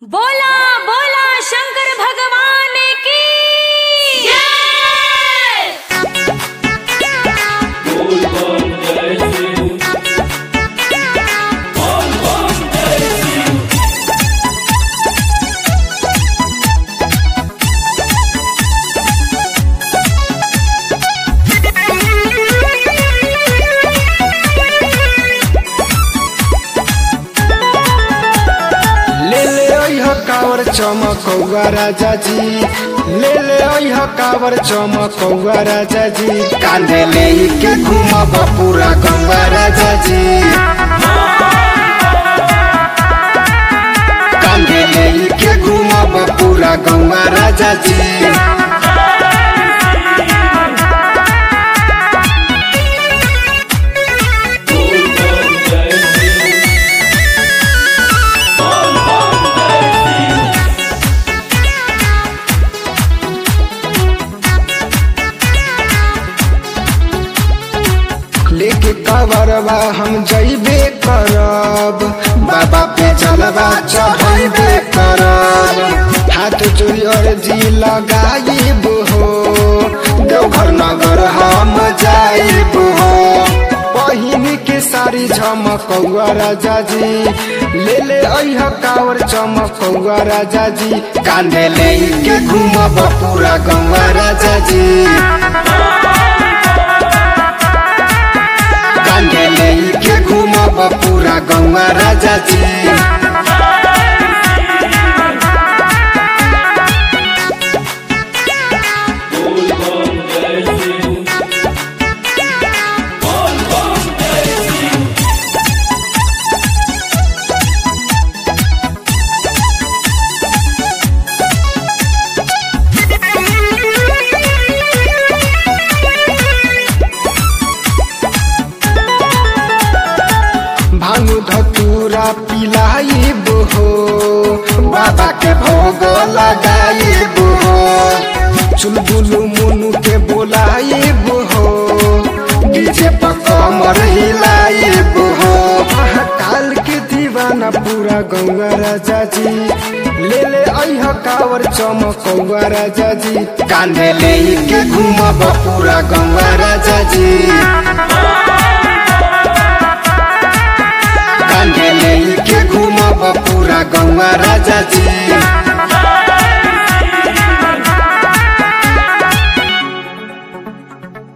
बोला बोला शंकर भगवान की ले ले अइह कावर चमकौआ राजा जी ले ले अइह कावर चमकौआ राजा जी कांधे ले के घूमब पूरा गंगा राजा जी कांधे ले के घूमब पूरा गंगा राजा जी लेके कवरवा हम जइबे करब बाबा पे चलबा चढ़बे करब हाथ जोड़ी अर्जी लगाइब हो देवघर नगर हम जाइब हो पहिन के सारी झमकौआ राजा जी ले ले अइह कावर चमकौआ राजा जी कांधे ले के घूमब पूरा गौआ राजा जी कांधे ले के घूमब पूरा गौवा राजा जी भानु धतूरा पिलाइब हो बाबा के भोग लगाइब हो चुलबुलु मुनु के बोलाइब हो डीजे पर कमर हिलाइब हो महाकाल के दीवाना पूरा गौवा राजा जी ले ले अइह कावर चमकौआ राजा जी कांधे ले के घूमब पूरा गौवा राजा जी कांधे ले के घूमब पूरा गौवा राजा जी